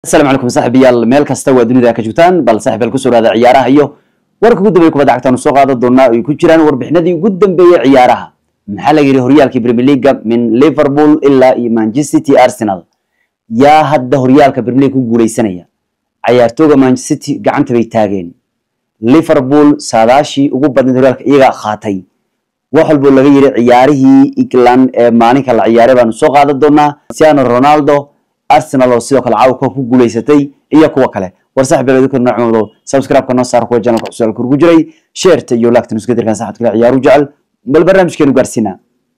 asalaamu calaykum saaxiibayaal meel kasta waa dunida ka joogtaan bal saaxiibayaal kusoo dhaada ciyaaraha iyo warka ugu dambeeya kubadda cagtaanu soo qaadan doonaa ay ku jiraan warbixinadii ugu dambeeyey ciyaaraha maxaa laga yidhi horyaalkii premier leaga min liverpool ilaa iyo manchester city arsenal yaa hadda horyaalka premier league ku guuleysanaya cayaartooga manchester city gacanta bay taageen liverpool saadaashii ugu badnayd horyaalka iyagaa qaatay wax walbo laga yidhi ciyaarihii england ee maalinka la ciyaaray baanu soo qaadan doonaa cristiano ronaldo arsenal oo sidoo kale caawa koob ku guuleysatay iyo kuwa kale war saaxib beeleedka noocmado subscribe-ka noo saar kuwa channelka cusub kurgu jiray sheerta iyo laagta nusgadirkan saxadka kale ciyaaru jecel bal barnaamijkeenu gaarsiinaa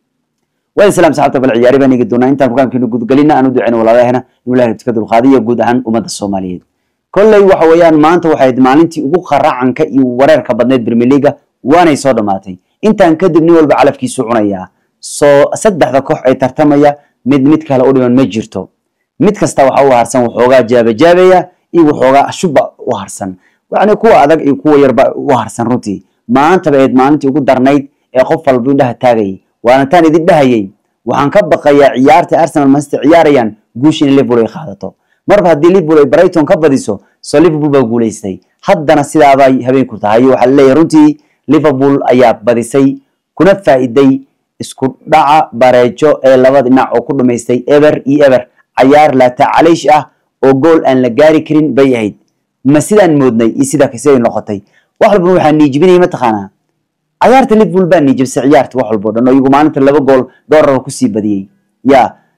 waa salaam saxabta bal ciyaari baan eegi doonaa intaan programkeenu gudgalina aan u duceyno walaalahena inuu ilahay rabti ka dulqaadiyo guud ahaan ummadda soomaaliyeed kolley waxa weeyaan maanta waxay ahayd maalintii ugu qaracanka iyo wareerka badneyd premier leaga waanay soo dhammaatay intaan kadib nin walba calafkiisu cunayaa soo saddexda koox ay tartamaya mid mid kale u dhiman ma jirto mid kasta waxa u harsan waxoogaa jaabajaabaya iyo waxoogaa shuba u harsan yani kuwa adag iyo kuwa yarba u harsan runtii maanta bay ahayd maalintii ugu darnayd ee qof walba indhaha taagayay waana taan idin dhahayay waxaan ka baqayaa ciyaarta arsenal manchester ciyaarayaan guusha in liverpool ay qaadato marba haddii liverpool ay brighton ka badiso soo liverpool baa guuleystay haddana sidaabay habeenku tahay waxaa laleeyahay runtii liverpool ayaa badisay kuna faa'iday isku dhaca bareejo ee labada dhinac oo ku dhumaystay eber iyo eber cayaar laatacaliish ah oo gool aan la gaari karin bay ahayd ma sidaan moodnay iyo sidaa siday noqotay wax walbana waxaa niijibinaya mataqaanaa cayaarta liverpool baa niijibsay ciyaarta wax walbo dhan oo iyagu maalinta laba gool dhowr raba kusii badiyey ya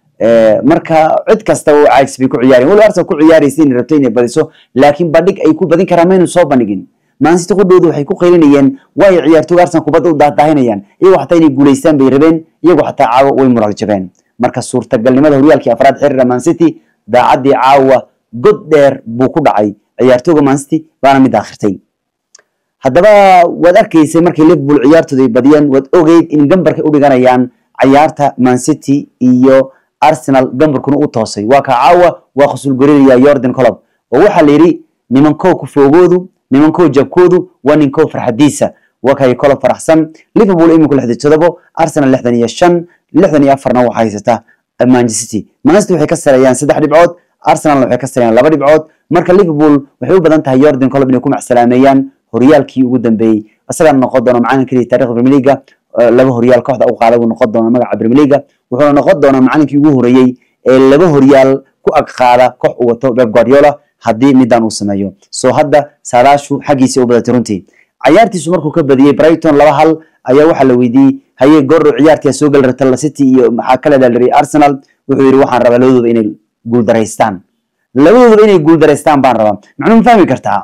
marka cid kasta oo caajis bay ku ciyaareen waliba arsenal ku ciyaaraysa inay rabto inay badiso laakiin bandhig ay ku badin karaan maynu soo bandhigin maansiti qudhooda waxay ku qaylinayeen waayo ciyaartooga arsenal kubadda u daahdahinayaan iyagoo xataa inay guulaystaan bay rabeen iyagoo xataa caawa way mural jabeen marka suurtagalnimada horyaalkii afraad xiriira mancity daacaddii caawa god dheer buu ku dhacay ciyaartooga mancity baana mid aakhirtay haddaba waad arkaysay markay liverpool ciyaartooda ay badiyeen waad ogeyd in gambarkay u dhiganayaan cayaarta mancity iyo arsenal gambarkuna u toosay waa ka caawa waa khusulgorinaya yordan colob oo waxaa la yidhi nimankow kufoogoodu nimankow jabkoodu waa ninkow farxadiisa waa kay colob faraxsan liverpool iminku lixdan todobo arsenal lixdan iyo shan lixdan iyo afarna waxaa haysata manchester city manchester waxay ka sareeyaan saddex dhibcood arsenalna waxay ka sareeyaan laba dhibcood marka liverpool waxay u badan tahay yordan colob inay ku macsalaameeyaan horyaalkii ugu dambeeyey isagaa noqon doona macalin keliya taarikhda premier leaga laba horyaal kooxda u qaada buu noqon doona magaca premier leaga wuxuuna noqon doonaa macalinkii ugu horeeyey ee laba horyaal ku ag qaada koox uu wato beb guardiola haddii midaan uu sameeyo soo hadda saadaashu xaggiisa u badatay runtii cayaartiisu markuu ka badiyey brighton laba hal ayaa waxaa la weydiiyey haye gordhow ciyaartii soo gali rabta city iyo maxaa ka leedaa lari arsenal wuxuu yidhi waxaan rabaa labadooda inay guuldaraystaan labadooda inay guuldaraystaan baan rabaa macnuu ma fahmi kartaa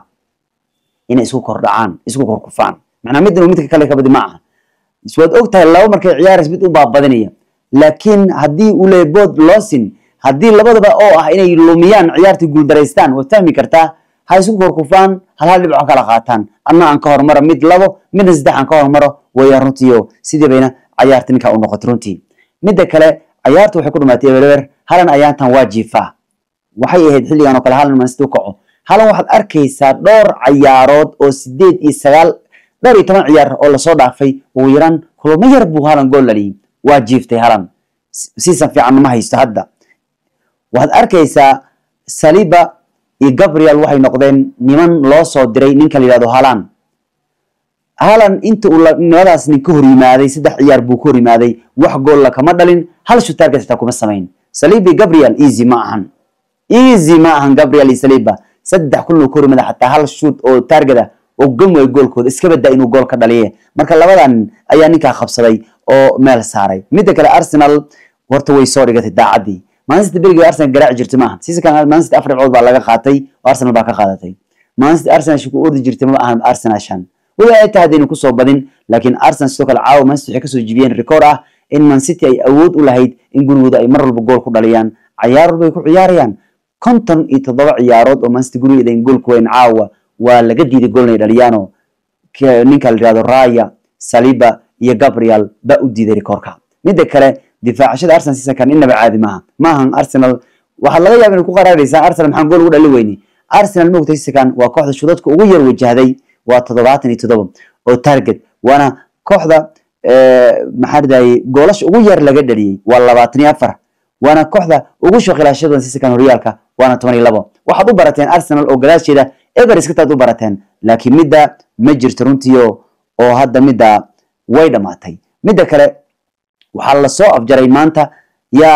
inay isku kordhacaan isku korkufaan macnaa midna midka kale ka badi ma aha waad og tahay laba markay ciyaarays mid u baabadinaya laakiin haddii uu leeyahy bood loosin haddii labadaba oo ah inay lumiyaan ciyaartii guuldaraystaan waad fahmi kartaa ha isku korkufaan hal hal dhibco kala qaataan anna aan ka hormaro mid labo midna saddex aan ka hormaro wayaan runtiio sidii bayna cayaarta ninkaa u noqotay runtii midda kale cayaartu waxay ku dhumaatay ebereber halan ayaantan waa jiifaa waxay ahayd xilligan oo kale halan mansit u kaco halan waxaad arkaysaa dhowr cayaarood oo sideed iyo sagaal dhowr iyo toban ciyaar oo lasoo dhaafay ugu yaraan kulamo yar buu halan gool laliyey waa jiiftay halan siisan fiican ma haysto hadda waxaad arkaysaa saliba iyo gabriel waxay noqdeen niman loo soo diray ninka la yihahdo halan halan inta uu nimadaas nin ka hor yimaaday saddex ciyaar buu ka hor yimaaday wax goolla kama dhalin hal shutaarget xitaa kuma samayn saliba iyo gabriel easy ma ahan easy ma ahan gabriel iyo saliba saddex kulan uu ka hor yimaada xataa hal shoot oo target ah oo gam waay goolkooda iska badaa inuu gool ka dhaliye marka labadan ayaa ninkaa qabsaday oo meel saaray midda kale arsenal horta way soo dhigatay daacaddii manchester berigi arsenal garaaci jirta maaha seasonkan manchester afar dhibcood baa laga qaatay oo arsenal baa ka qaadatay manchester arsenal shi ku ordi jirtay ma ahan arsenal shan weli ay tahay hadaynu kusoo badin laakiin arsenal sidoo kale caawa manchester waxay kasoo jibiyeen record ah in man city ay awood u lahayd in gurigooda ay mar walba gool ku dhaliyaan cayaar walba ay ku ciyaarayaan konton iyo toddoba ciyaarood oo manchester gurigeeda in gool ku weyn caawa waa laga diiday gool inay dhaliyaano ninka la yihahdo raya saliba iyo gabriel baa u diiday rekoorka midda kale difaacashada arsenal seasonkan inaba caadi maaha maahan arsenal waxaad laga yaaba inay ku qaraaraysaa arsenal maxaan gool ugu dhali weyne arsenal moogta seasonkan waa kooxda shudadka ugu yar wajahday waa toddobaatan iyo toddoba oo target waana kooxda maxaa ridaye goolasha ugu yar laga dhaliyey waa labaatan iyo afar waana kooxda ugu shaqilashada badan sisakan horyaalka waana toban iyo labo waxaad u barateen arsenal oo gadaasheeda everest kataad u barateen laakiin midda ma jirto runtii oo hadda midda way dhammaatay midda kale waxaa lasoo afjaray maanta yaa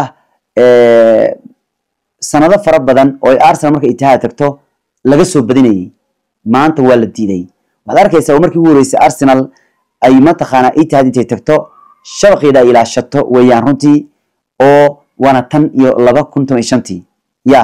sanado fara badan oo ay arsenal marka itihaad tagto laga soo badinayay maanta waa la diiday waxaad arkaysaa markii ugu horeysay arsenal ay mataqaanaa itihaad intay tagto shabaqeeda ay ilaashato weeyaan runtii oo waana tan iyo laba kun toban iyo shantii ya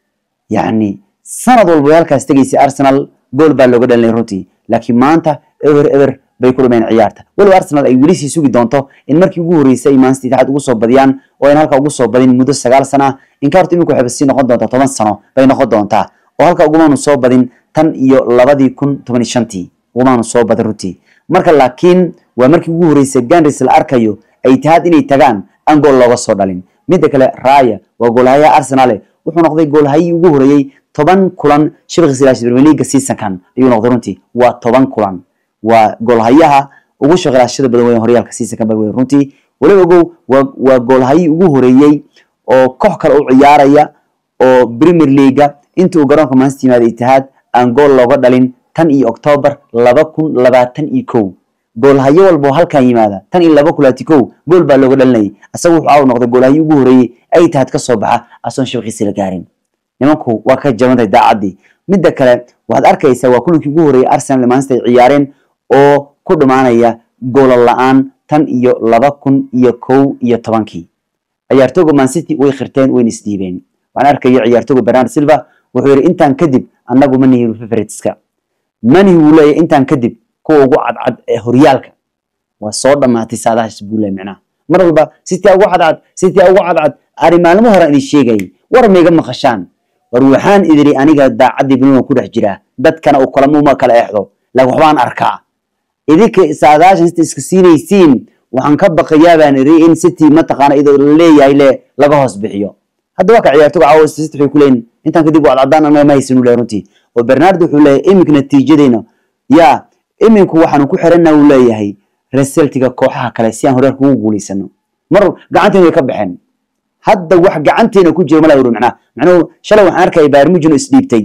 yacni sanad walba way halkaas tegaysay arsenal gool baa looga dhalinay runtii laakiin maanta ever ever bay ku dhumeen ciyaarta weliba arsenal ay weli sii sugi doonto in markii ugu horeysay ay maansit itixaad ugu soo badiyaan oo ayna halka ugu soo badin muddo sagaal sana ah inka horta imika waxayba sii noqon doontaa toban sano bay noqon doontaa oo halka ugumaanu soo badin tan iyo labadii kun toban iyo shantii ugumaanu soo badin runtii marka laakiin waa markii ugu horeysay ganris la arkayo ay itihaad inay tagaan aan gool looga soo dhalin midda kale raya waa goolhayaha arsenale wuxuu noqday goolhayii ugu horeeyey toban kulan shabakhiisa ilaasha premier league seasonkan ayuu noqday runtii waa toban kulan waa goolhayaha ugu shaqilashada badan weyn horyaalka seasonkan ba weyn runtii waliba ogow waa waa goolhayii ugu horeeyey oo koox kale u ciyaaraya oo premier leaguea inta uu garoonka manchester yimaada itihaad aan gool looga dhalin tan iyo octoobar laba kun labaatan iyo kow goolhayo walba oo halkan yimaada tan iyo laba kulaati kow gool baa looga dhalinayay asaga wuxuu aa noqday goolhayi ugu horeeyey ay itihaad ka soo baxa asoon shabaqiisa la gaarin nimanku waa ka jabantahay daacaddii midda kale waxaad arkaysaa waa kulankii ugu horeeyey arsenal manchester ay ciyaareen oo ku dhammaanaya goola la-aan tan iyo laba kun iyo kow iyo tobankii ciyaartooga mancity way khirteen wayna isdhiibeen waxaan arkayo ciyaartooga bernard silva wuxuu yidhi intaan kadib annagu ma nihin favoriteska manihi wuu leeyahy intaan kadib kuwa ugu cadcad ee horyaalka waa soo dhammaatay saadahaas buu leeyahy micnaha mar walba city ugu cadcad city ugu cadcad ari maalmo hore idin sheegayay war mayga maqashaan war waxaan idiri aniga daacaddii buniman ku dhex jiraa dadkana uu kalamuma kala exdo laakiin waxbaan arkaa idinka saadaashan sita iska siinaysiin waxaan ka baqayaa baan iri in city mataqaana idoo leeyahay le laga hoos bixiyo hadda waa ka ciyaartoga caawa city waxay ku leeyihin intaan kadib waa cadcadaan anaga ma haysan uu leeyahay runtii oo bernardo wuxuu leeyahay iminka natiijadeena yaa iminku waxaanu ku xirana uu leeyahay resultiga kooxaha kale si aan horyaalka ugu guulaysano mar gacanteena way ka baxeen hadda wax gacanteena ku jira mala uri macnaha macnuhu shalay waxaan arkaya bayern munchen oo isdhiibtay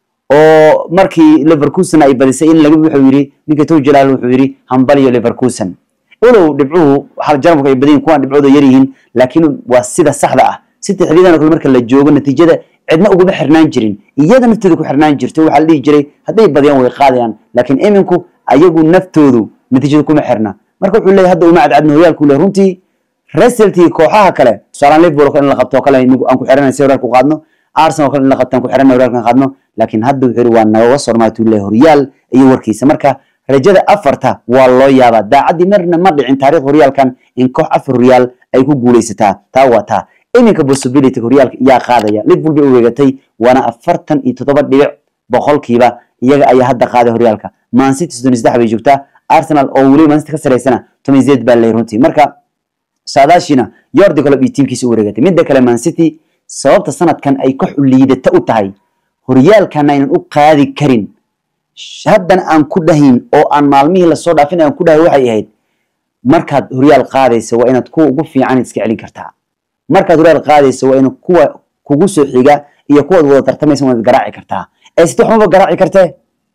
oo markii leverkusen ay badisay in laga wuxuu yidhi ninka tow jalaal wuxuu yidhi hambaliyo leverkusen walow dhibcuhu hal jarmalku ay badan kuwaan dhibcooda yar yihiin laakiin waa sida saxda ah sita xiliyadan kale marka la joogo natiijada cidna uguma xirnaan jirin iyada naftooda ku xirnaan jirto waxaa la dhihi jiray hadday badiyaan way qaadayaan laakiin iminku ayagu naftoodu natiijada kuma xirna marka wuxuu leeyahay hadda uma cadcadna horyaalku le runtii resultii kooxaha kale tusaalaan liverpool kale in la qabto kale aan ku xiranay si horyaalka u qaadno arsenal kale in la qabto aan ku xiranay horyaalka qaadno laakiin hadda wuxuu yidhi waa nagaga sormaatuu leeyahay horyaal iyo warkiisa marka rajada afarta waa loo yaabaa daacaddii marna ma dhicin taariikh horyaalkan in koox afar horyaal ay ku guulaysataa taa waa taa iminka possibility horyaalka yaa qaadaya liverpool bay u weegatay waana afartan iyo toddoba dhibic boqolkiiba iyaga ayaa hadda qaaday horyaalka mancity soddon iyo saddex bay joogtaa arsenal oo weli mancity ka saraysana toban zeed baa leeyahay runtii marka saadaashiina yordi colob iyo tiimkiisa u wareegatay midda kale mancity sababta sanadkan ay koox u liidata u tahay horyaalkana aynan u qaadi karin haddan aan ku dhahayn oo aan maalmihii lasoo dhaafin aan ku dhahay waxay ahayd markaad horyaal qaadaysa waa inaad kuwa ugu fiican iska celin kartaa markaad horyaal qaadaysa waa in kuwa kugu soo xiga iyo kuwaad wada tartamaysa waad garaaci kartaa ee city waxmaba garaaci kartee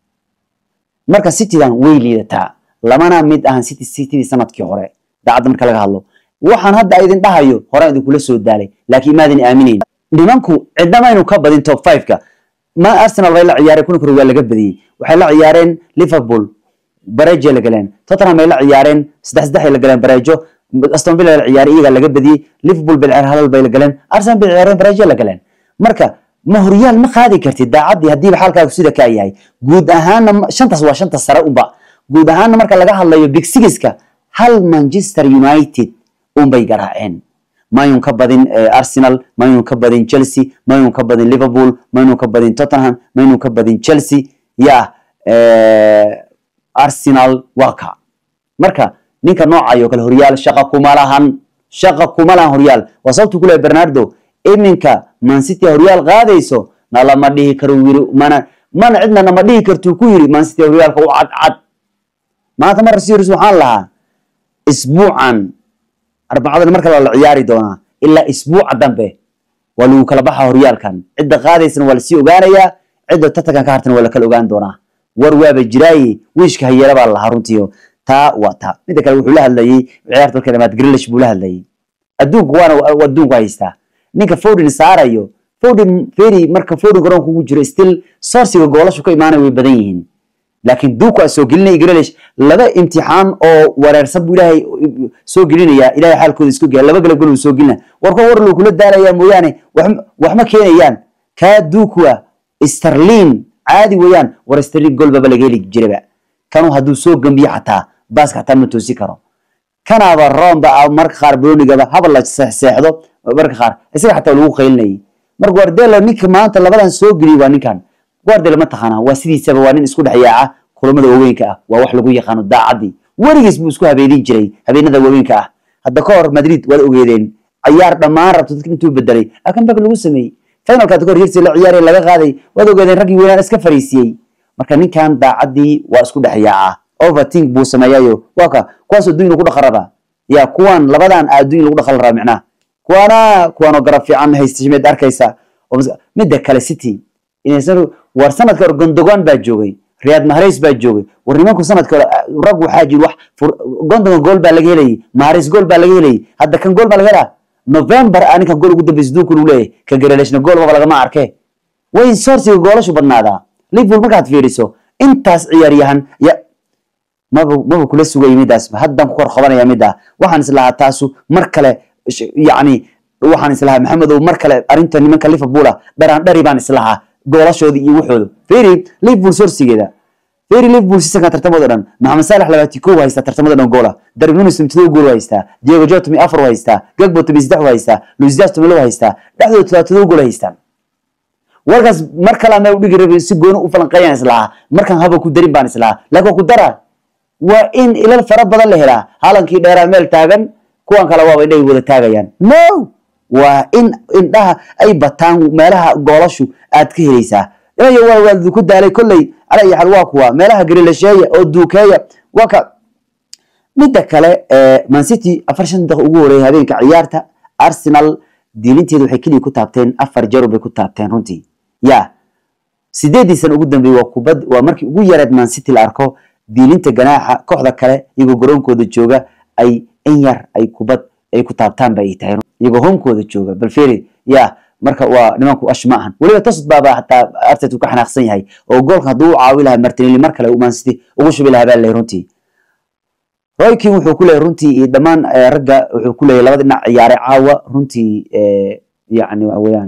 marka citydan way liidataa lamana mid ahan city citydii sanadkii hore daacadda marka laga hadlo waxaan hadda idin dhahayo horaan idinkula soo daalay laakiin maadin aaminayn nimanku cidnamaynu ka badin top five-ka ma arsenal bay la ciyaareen kulanka hore waa laga badiyey waxay la ciyaareen liverpool barejo la galeen tottenham ay la ciyaareen saddex saddex ay la galeen barejo aston villa la ciyaaray iyagaa laga badiyey liverpool bay ciyaar halal bay la galeen arsenal bay ciyaareen barejo la galeen marka ma horyaal ma qaadi kartid daacaddii haddiiba xaalkaagu sida kaa yahay guud ahaanna shantaas waa shanta sare unba guud ahaanna marka laga hadlayo big sigiska hal manchester united unbay garaaceen mayun ka badin arsenal mayun ka badin chelsea mayun ka badin liverpool mayun ka badin tottenham mayun ka badin chelsea ya arsenal waa ka marka ninka noocayo kale horyaal shaqa kuma lahan shaqa kuma lahan horyaal waa sababtu ku lehay bernardo iminka mancity horyaal qaadayso na lama dhihi karo yiri mana mana cidna nama dhihi kartuu ku yiri mancity horyaalka u cadcad maanta mar series waxaan lahaa isbuucan arbacadana marka la ciyaari doonaa ilaa isbuuca dambe waa lagu kala baxa horyaalkan cidda qaadaysana waa lasii ogaanayaa cidda tartankan ka hartana waa lakala ogaan doonaa war waaba jiraaye wiishka hayeela baa lahaa runtii taa waa taa midda kale wuxuu la hadlayey ciyaarta markay dhamaad grilish buu la hadlayey adduunku waana adduunku haystaa ninka Foden saarayo Foden feri marka Foden garoonka ugu jiro still sourciga goolashu ka imaanay way badan yihiin laakiin duuku soo gelinay Grealish laba imtixaan oo wareersan buu ilaahay soo gelinaya ilaahay xaalkooda isku geeya laba gala gol soo gelina warka war loo kula daaraya mooyaane wax ma keenayaan ka duuku Sterling caadi weeyaan war Sterling gol baba laga heli jiraba kanu hadduu soo gambiyo xataa baaska xataa ma toosi karo kanaaba roomba marka qaar brunigaba haba la seexdo marka qaar isaga xataa lagu qaylinayay marka guardiola ninka maanta labadan soo geliyay waa ninkan guardiola ma taqaana waa sidiisaba waa nin isku dhex yaaca kulamada waaweynka ah waa wax lagu yaqaano daacadii weligiis buu isku habeenin jiray habeenada waaweynka ah hadda ka hor madrid waad ogeedeen ciyaar dhammaan rabto dadka intuu bedelay akanbak lagu sameeyey finalka hadda ka hor hirsi la ciyaaraya laga qaaday waad ogeedeen raggii weynaan iska fariisiyey marka ninkan daacadii waa isku dhex yaaca overthink buu sameeyayo waa ka kuwaas adduun lagu dhaqan rabaa ya kuwan labadan adduun lagu dhaqan rabaa micnaha kuwana kuwanoo garab fiican haysta shimeed arkaysa midda kale city inaysan war sanadka hore gondogan baa joogay riyad mahrez baa joogay war nimanku sanadka hore rag waxaa jiri wax gondogan gool baa laga helayay mahrez gool baa laga helayay hadda kan gool baa laga helaa november a ninkan gool ugu dambeysa duunku lagu leeyahay ka gareleshna gool baba lagama arke way sourciga goolashu badnaadaa liverpool markaad fiiriso intaas ciyaaryahan ya maba maba kula sugaya midaas haddan ku kor qabanaya midda waxaan islahaa taasu mar kale yacni waxaan islahaa maxamedow mar kale arrinta nimanka liverpool ah dharaan dhari baan islahaa goolashoodi iyo waxooda feri liverpool sorsigeeda feri liverpool sisanka tartamada dhan maxamed saalax labaati kow haystaa tartamada dhan goola darwin nunes todoba gool haystaa diego jota mi afar haystaa gagbo tomi saddex haystaa luis diaz tomi laba haystaa dhexdooda todoba todoba gool haystaan warkaas mar kale meel udhigi rabay si gooni u falanqeeyaan islahaa markaan haba ku darin baan islahaa laakiin waa ku daraa waa in ilal fara badan la helaa halankii dheeraa meel taagan kuwan kale waaba indhahay wada taagayaan no waa in indhaha ay bataan meelaha goolashu aad ka helaysaa inayo waa waa ku daalay kolley ala iyo xal waa kuwa meelaha garilasheeya oo duukeeya waa ka midda kale man city afar shan daqiiq ugu horeeyay habeenka ciyaarta arsenal diilinteedu waxay keliya ku taabteen afar jeer bay ku taabteen runtii ya sideedii sana ugu dambeeyey waa kubad waa markii ugu yareed man city la arko diilinta ganaaxa kooxda kale iyagoo garoonkooda jooga ay in yar ay kubad ay ku taabtaan ba ay tahay iyagoo homkooda jooga bal feri ya marka waa nimanku ash ma ahan weliba tasud baaba hataa artet uu ka xanaaqsan yahay oo goolka hadduu u caawi lahaa martinelli mar kale man city ugu shubi lahaa baa leeyahay runtii roykin wuxuu ku leeyahay runtii iyo dhammaan ragga wuxuu ku leeyahay labada dhinac ciyaare caawa runtii yacni waxa weeyaan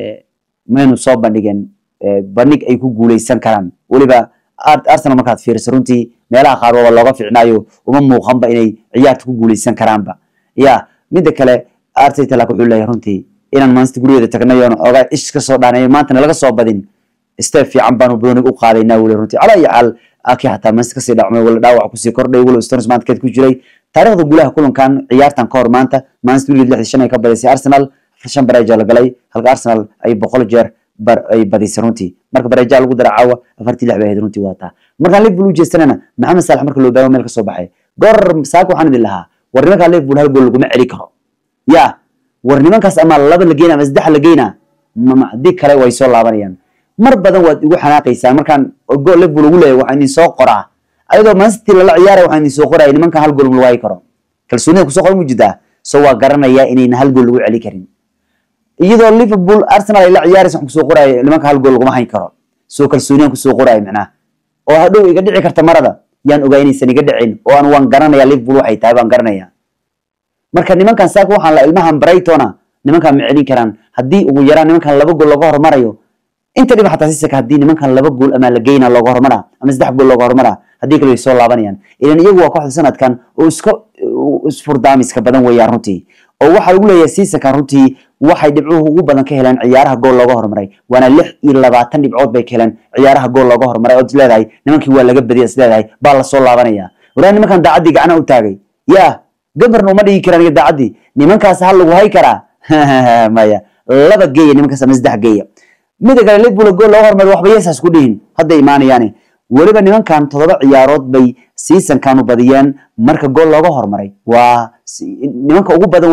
maynu soo bandhigeen bandhig ay ku guuleysan karaan weliba arsenal markaad fiiriso runtii meelaha qaar waaba looga fiicnaayo uma muuqanba inay ciyaarta ku guuleysan karaanba ya midda kale arteta laakiin wuxuu leeyahay runtii inaan maansita guryaheeda tagnayoon ogaa ish ka soo dhaanayo maantana laga soo badin step fiican baanu bronig u qaadaynaa weli runtii calaa iyo xaal aki hataa maansita kasii dhacmay wala dhaawac kusii kordhay wala stones maanta keed ku jiray taariikhda guulaha kulankan ciyaartan ka hor maanta maansita guryaheed lixdii shan ay ka badisay arsenal shan bareeja la galay halka arsenal ay boqol jeer bar ay badisay runtii marka bareeja lagu dara caawa afartii lix bay ahayd runtii waa taa markaan liverpool u jeestanana maxamed saalax marka loo baago meel ka soo baxay goor saaka waxaan idin lahaa war nimankaa liverpool hal gool laguma celi karo ya war nimankaas ama laba la geyna ama saddex la geyna haddii kale way soo laabanayaan mar badan waad igu xanaaqaysaa markaan gool liverpool ugu leeyahay waxaan idin soo qoraa ayadoo mancity lala ciyaaraya waxaan idin soo qoraya nimankan hal gool ma waayi karo kalsoonida kusoo qoran mu jirtaa so waa garanayaa inayna hal gool lagu celi karin iyadoo liverpool arsenal ay la ciyaaraysa waxaan kusoo qoraya nimanka hal gool laguma hayn karo soo kalsooniyaan kusoo qoraya macnaha oo hadhow iga dhici karta marada yaan ogaa inaysan iga dhicin oo aan waan garanaya liverpool waxay tahay baan garanaya marka nimankan saaka waxaan la ilmahan brightona nimankan ma celin karaan haddii ugu yaraan nimankan laba gool looga hormarayo inta dhiba xataa sisaka haddii nimankan laba gool ama la geyna looga hormara ama saddex gool looga hormara haddii kale way soo laabanayaan ilan iyagu waa kooxda sanadkan oo iska isfurdaamiska badan weeyaan runtii oo waxaa lagu leeyahay siisankan runtii waxay dhibcuhu ugu badan ka heleen ciyaaraha gool looga hormaray waana lix iyo labaatan dhibcood bay ka heleen ciyaaraha gool looga hormaray ood isleedahay nimankii waa laga badiyay isleedahay baa lasoo laabanaya walaa nimankan daacaddii gacana u taagay yaa gabarna uma dhigi karaan iyo daacaddii nimankaas hal lagu hay karaa maya laba geeya nimankaas ama saddex geeya mida kale liverpool gool looga hormaray waxba yeesaas ku dhihin hadday imaanayaani weliba nimankan toddoba ciyaarood bay seasonkanu badiyeen marka gool looga hormaray waa nimanka ugu badan weeyaan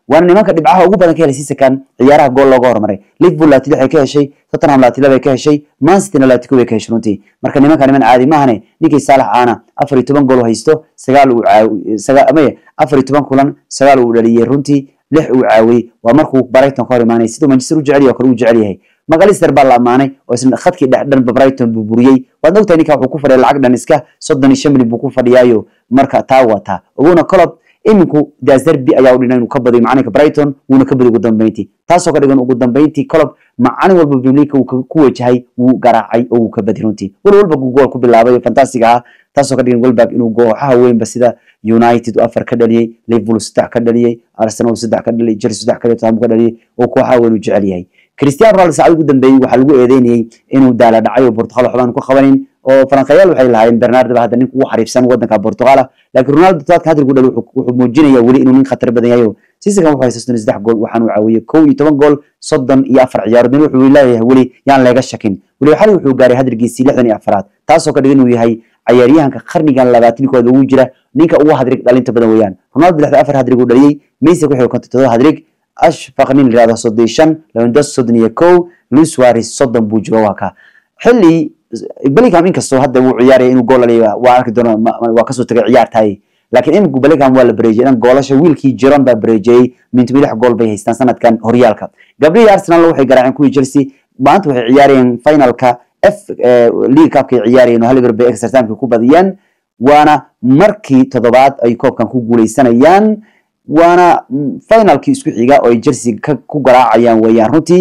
waana nimanka dhibcaha ugu badan ka helay sisakan ciyaaraha gool looga hormaray liverpool laati lix ay ka heshay tottenham laati laba ay ka heshay man cityna laati kow ay ka heshay runtii marka nimanka niman caadi maahane ninkii saalax aana afar iyo toban gool haysto sagaal uu amaya afar iyo toban kulan sagaal uu dhaliyey runtii lix uu caawiyey waa markuu brighton ka hor imaanay siduu manchester u jecel yahay oo kale uu jecel yahay macalister baa la amaanay oo isna khadkii dhex dhanba brighton buu buriyey waad ogtahay ninka wuxuu ku fadhiya lacag dhan iska soddon iyo shan milyan buu ku fadhiyaayo marka taa waa taa oguna colob iminku dasderbi ayaa u dhinay inuu ka badiyo macalinka brighton wuuna ka badiyo ugu dambeyntii taasoo ka dhigan ugu dambeyntii colob macalin walba premier uu ku wajahay wuu garaacay oo wuu ka badi runtii wal walba gool ku bilaabay oo fantastic ahaa taasoo ka dhigan welbag inuu kooxaha weynba sida united uu afar ka dhaliyey liverpool saddex ka dhaliyey arsenal saddex ka dhaliyey chelsea saddex ka dhaliyey ka dhaliyey oo kooxaha weyn uu jecel yahay cristiano ronaldo saacad ugu dambeeyey waxaa lagu eedeynayey inuu daala dhacay oo portugal waxbaan ku qabanin oo faranqayaal waxay lahaayeen bernardo ba hadda ninka ugu xariifsan wadanka portugal laakiin ronaldo todobaadka hadalku dhali wuxuu muujinaya weli inuu nin khatar badan yahay sisakan wuxuu haystaa soddon saddex gool waxaan uu caawiyey kow iyo toban gool soddon iyo afar ciyaarood nin wuxuu leeyahay weli yaan leega shakin weli xali wuxuu gaaray hadalkiisii lixdan iyo afaraad taasoo ka dhigan inuu yahay cayaaryahanka qarnigan labaatankooda ugu jira ninka ugu hadrig dhalinta badan weeyaan ronaldo lixdan afar hadrig uu dhaliyey messi wuxuu konton todoba hadrig ashfaq nin yirahdo soddon iyo shan lewandos soddon iyo kow luis suarez soddon buu jiro waa ka xilli bellingham inkastoo hadda wuu ciyaaraya inuu gool dhaliyo waa arki doona waa kasoo tagay ciyaartaay laakiin iminku bellingham waa la bareejiyay dhan goolasha wiilkii jiron baa bareejiyey mintibi lix gool bay haystaan sanadkan horyaalka gabdhihii arsenal waxay garaaceen kuwii chelsea maanta waxay ciyaarayeen finalka f league cupka ay ciyaarayeen oo haliver bay extra timeka ku badiyeen waana markii toddobaad ay koobkan ku guuleysanayaan waana finalkii isku xiga oo ay chelsea ku garaacayaan weeyaan runtii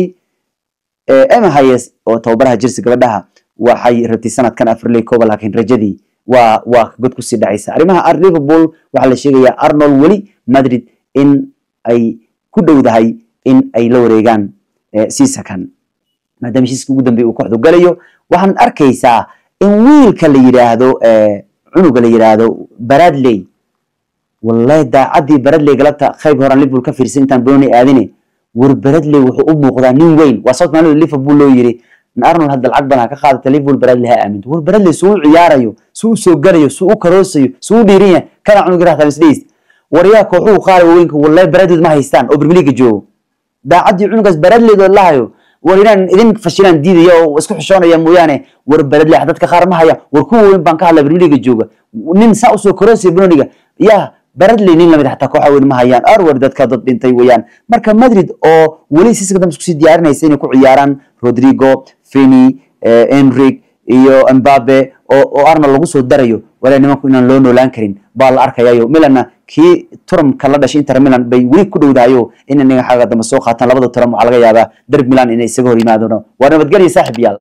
emma hayes oo tababaraha chelsea gabadhaha waxay rabtay sanadkan afriley kooba laakiin rajadii waa waa god kusii dhacaysa arrimaha liverpool waxaa la sheegayaa arnold weli madrid in ay ku dhowdahay in ay la wareegaan sisakan maadaama heshiiska ugu dambeeya uu kooxdu galayo waxaan arkaysaa in wiilka la yidhaahdo cunuga la yidhaahdo baradley wallahi daacaddii baradley galabta qayb horan liverpool ka fiirsan intaan boloni aadine war baradley wuxuu u muuqdaa nin weyn waa sababta maalida liverpool loo yiri arnold hadda lacag badan ha ka qaadata liverpool baradley ha aaminto war baradley suu u ciyaarayo suu u soo galayo suu u karoosayo suu u dhiiran yahay kana cunug rahtaa isdheys waryaa kooxuhu qaara waaweynka wallahi baradleed ma haystaan oo premier league joogo daacaddii cunugaas baradleed oo lahayo war inaan idin fashilaan diidaya oo isku xishoonaya mooyaane war baradley dadka qaar ma haya war kuwa weyn baan ka hadlaa premier league jooga nin saa usoo karoosaya benoniga yaa baradley nin lamid xataa kooxa weyn ma hayaan arwer dadka dad dhintay weeyaan marka madrid oo weli siska dambe iskusii diyaarinaysa inay ku ciyaaraan rodrigo feni enric iyo mbabe oo arnold lagu soo darayo walaa nimanku inaan loo noolaan karin baa la arkayayo milanna kii turamka la dhashay inter milan bay weli ku dhowdahayo in inaga xagga dambe soo qaataan labada turam waxaa laga yaabaa derb milan inay isaga hor yimaadaan waa nabadgelya saaxib yaal